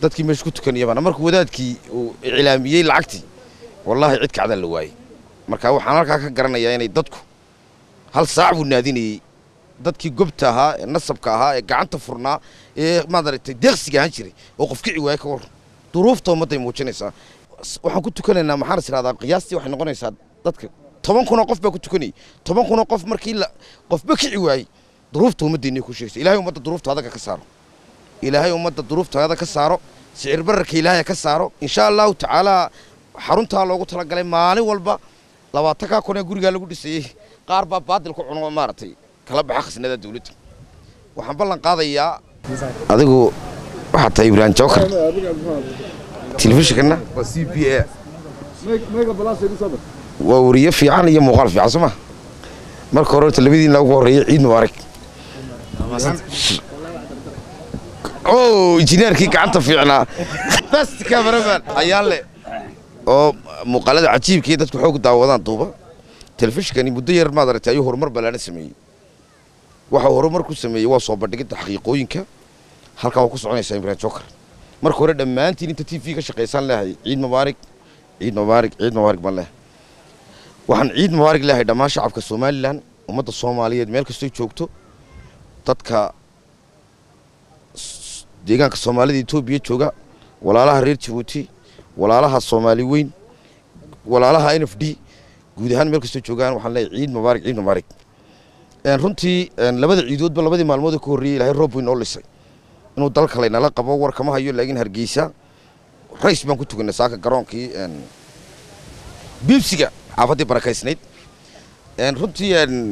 dadkii meesha ku tukanayabana markuu wadaadkii uu iclaamiyey lacagtii wallaahi cid kacdan la waayey marka waxaan halkaa ka garanayaa inay dadku hal saac buu naadinayey dadkii gobta ahaa ee nasabka ahaa ee gacanta furnaa ee maaragtay deeqsiga ahaan jiray oo qof kici waaya ka war duruufta ummadday muujinaysaa waxaan ku tukanaynaa maxaan is idhahdaa qiyaastii waxay noqonaysaa dadka toban kunoo qof baa ku tukanayay toban kunoo qof markii la qofba kici waayey duruufta ummaddeennay ku sheegaysa ilaahay ummadda duruufta adaga ka saaro ilaahay ummadda duruuftaada ka saaro sicir bararka ilaahay ka saaro insha allahu tacaalaa xaruntaa loogu talagalay maalin walba labaatankaa kun ee gurigaa lagu dhisayey qaar baa baadil ku cuno maaragtay kala baxa khasnada dawladda waxaan ballan qaadayaa adigu waxaa tahay ibraahim jawkar telefishinkana waa c b a waa wariye fiican iyo muuqaal fiican soo ma marka hore horta labadiina ugu horreeyay ciid mubaarak o injineerkii gacanta fiicnaa best cameraman ayaan le oo muuqaalada cajiibkii dadku xoog daawadaan duuba telefishinkani muddo yar maad aragtay ayuu horumar ballaana sameeyey waxa horumar ku sameeyey waa soo bandhigidda xaqiiqooyinka halkaa waa ku soconaysaa ibrahim jokar marka hore dhammaantiin inta t v ka shaqaysaan leehay ciid mubaarig ciid mubaarig ciid mubaarig baan leehay waxaan ciid mubaarig leehay dhammaan shacabka somalilan ummadda soomaaliyeed meel kastoo joogto dadka deegaanka soomaalida etoobiya jooga walaalaha reer jabuuti walaalaha soomaali weyn walaalaha n f d guud ahaan meel kastoo joogaan waxaan leeyahay ciid mubaarig ciid mubaarig runtii labada ciidoodba labadii maalmood ka horreeyey ilahay roob weyn noo lisay inuu dalka laynala qabo war kama hayo laakiin hargeysa rays baan ku tukanay saaka garoonkii biibsiga xaafaddii barakaysnayd runtii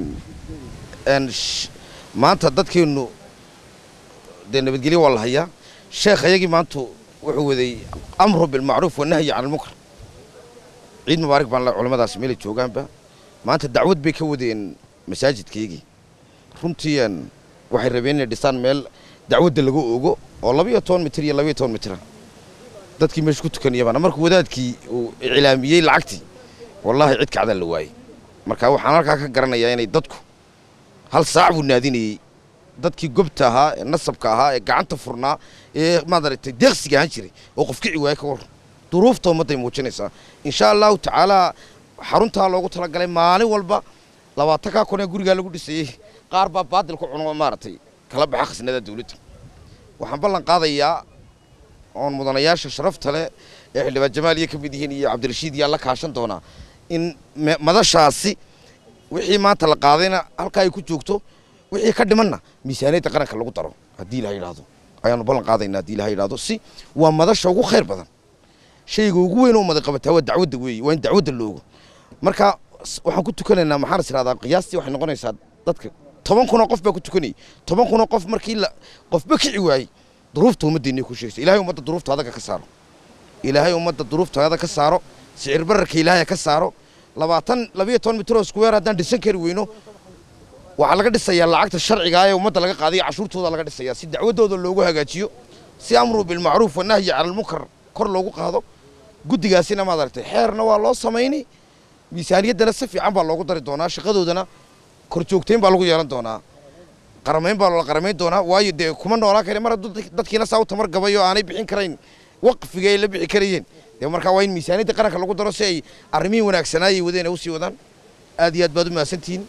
maanta dadkeennu dee nabadgelyo waa la hayaa sheekh ayagii maanta wuxuu waday amru bilmacruuf wanahyi can almunkar ciid mubaarig baan le culimmadaas meelay joogaanba maanta dacwad bay ka wadeen masaajidkaygii runtii waxay rabeen inay dhisaan meel dacwadda laga ogo oo labiyo toban mitir iyo labiyo toban mitira dadkii meesha ku tukanayabana markuu wadaadkii uu iclaamiyey lacagtii wallaahi cid kacdan la waayey marka waxaan halkaa ka garanayaa inay dadku hal saac buu naadinayey dadkii gobta ahaa ee nasabka ahaa ee gacanta furnaa ee maaragtay deeqsiga ahaan jiray oo qof kici waaya ka war duruufta ummadday muujinaysaa insha allahu tacaalaa xaruntaa loogu talagalay maalin walba labaatankaa kun ee gurigaa lagu dhisayey qaar baa baadil ku cuno maaragtay kala baxa khasnada dawladda waxaan ballan qaadayaa oon mudanayaasha sharafta leh ee xildhibaan jamaal iyo ka mid yihiin iyo cabdirashiid yaa la kaashan doonaa in madashaasi wixii maanta la qaadayna halkaa ay ku joogto wixii ka dhimanna miisaaniyadda qaranka lagu daro haddii ilaha yidhaahdo ayaanu ballan qaadaynaa haddii ilaha yidhaahdo si waa madasha ugu khayr badan shayga ugu weyn oo maday qabataa waa dacwadda weeye waa in dacwadda loogo marka waxaan ku tukanaynaa maxaan is idhahdaa qiyaastii waxay noqonaysaa dadka toban kunoo qof baa ku tukanayay toban kunoo qof markii la qofba kici waayey duruufta ummaddeennay ku sheegaysa ilaahay ummadda duruufta adaga ka saaro ilaahay ummadda duruuftaada ka saaro sicir bararka ilaahay ka saaro labaatan labiyo toban mitroo square haddaan dhisan kari weyno waxaa laga dhisayaa lacagta sharciga ee ummadda laga qaadayo cashuurtooda laga dhisayaa si dacwaddooda loogu hagaajiyo si amru bilmacruuf wanahyi cala almunkar kor loogu qaado guddigaasina maad aragtay xeerna waa loo samaynay miisaaniyaddana si fiican baa loogu dari doonaa shaqadoodana kor joogtayn baa lagu yeelan doonaa qaramayn baa loola qaramayn doonaa waayo dee kuma noolaan kare mar hadduu dadkiina saa u tamar gabay oo aanay bixin karayn waqfiga ay la bixi karayeen dee markaa waa in miisaaniyadda qaranka lagu daro si ay arrimihii wanaagsanaayay wadeen ay usii wadaan aad iyo aad baad u mahadsantihiin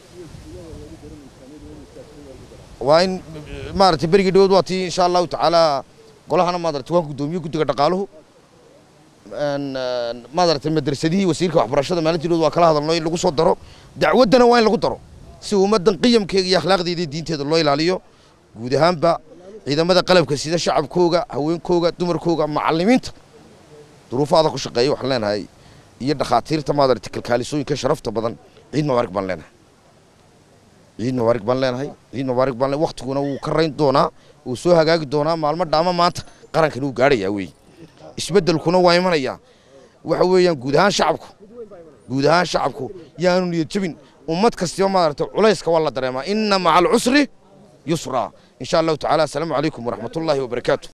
waa in maaragtay berigii dhawood waa tii insha allahu tacaala golahana maadaragtay waan guddoomiye guddiga dhaqaaluhu maadaragtay madrasadihii wasiirka waxbarashada maalintii dhawood waa kala hadalno in lagu soo daro dacwaddana waa in lagu daro si ummaddan qiyamkeega iyo akhlaaqdeeda iyo diinteeda loo ilaaliyo guud ahaanba ciidamada qalabka sida shacabkooga haweenkooga dumarkooga macallimiinta duruufaada ku shaqeeya waxaan leenahay iyo dhakhaatiirta maadaragtay kalkaalisooyinka sharafta badan ciid mubaarig baan leenahay ciid mubaarig baan leenahay ciid mubaarig baan leenahay waqtiguna wuu ka rayn doonaa wuu soo hagaagi doonaa maalmo dhaama maanta qarankani wuu gaadhayaa weeye isbeddelkuna waa imanayaa waxa weeyaan guud ahaan shacabku guud ahaan shacabku yaanu niyad jabin ummad kastiba maaragtay culayska waa la dareemaa inna maca alcusri yusraa insha allahu tacaala assalaamu calaykum waraxmatullaahi wabarakaatu